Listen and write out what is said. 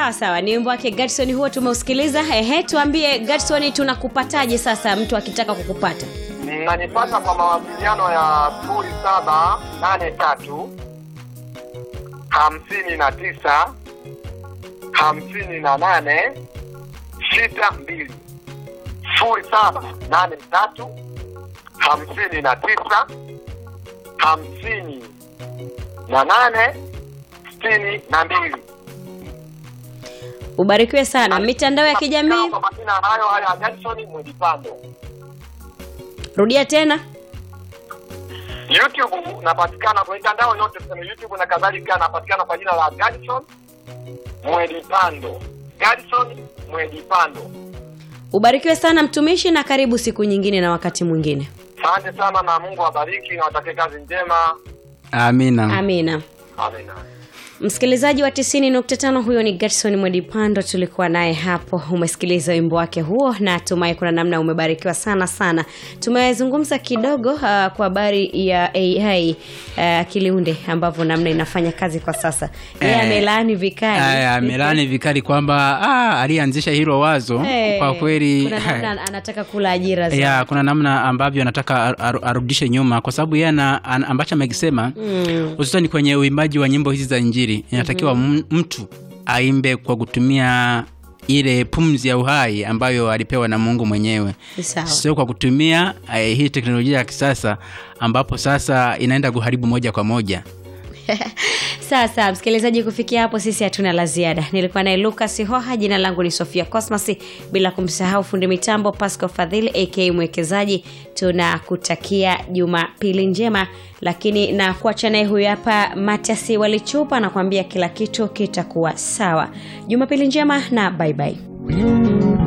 sawa sawa ni wimbo wake Gadson huo tumeusikiliza ehe tuambie Gadson tunakupataje sasa mtu akitaka kukupata mnanipata kwa mawasiliano ya sifuri saba nane tatu hamsini na tisa hamsini na nane sita mbili sifuri saba nane tatu hamsini na tisa hamsini na nane sitini na mbili ubarikiwe sana mitandao ya kijamii kwa majina hayo haya Jackson Mwidipando rudia tena YouTube napatikana kwa mitandao yote tuseme YouTube na kadhalika, napatikana kwa jina la Gadson Mwedipando. Gadson Mwedipando. ubarikiwe sana mtumishi na karibu siku nyingine na wakati mwingine Asante sana na Mungu awabariki na watakie kazi njema. amina amina Amina. msikilizaji wa 90.5 huyo ni Gerson Mwedipando tulikuwa naye hapo umesikiliza wimbo wake huo na tumai kuna namna umebarikiwa sana sana tumezungumza kidogo uh, kwa habari ya ai uh, akiliunde ambavyo namna inafanya kazi kwa sasa yeye Eh, amelaani vikali Aya, amelani vikali kwamba ah, aliyeanzisha hilo wazo Eh, kwa kweli kuna namna anataka kula ajira za ya kuna namna ambavyo anataka ar- ar- arudishe nyuma kwa sababu yeye ana- an- ambacho amekisema Mm. hususani kwenye uimbaji wa nyimbo hizi za injili inatakiwa mm mtu aimbe kwa kutumia ile pumzi ya uhai ambayo alipewa na mungu mwenyewe Sawa. sio kwa kutumia eh, hii teknolojia ya kisasa ambapo sasa inaenda kuharibu moja kwa moja sasa msikilizaji kufikia hapo sisi hatuna la ziada nilikuwa naye lukas hoha jina langu ni sofia cosmas bila kumsahau fundi mitambo pasco fadhili ak mwekezaji tunakutakia jumapili njema lakini na kuacha naye huyu hapa matiasi walichupa anakuambia kila kitu kitakuwa sawa jumapili njema na bye bye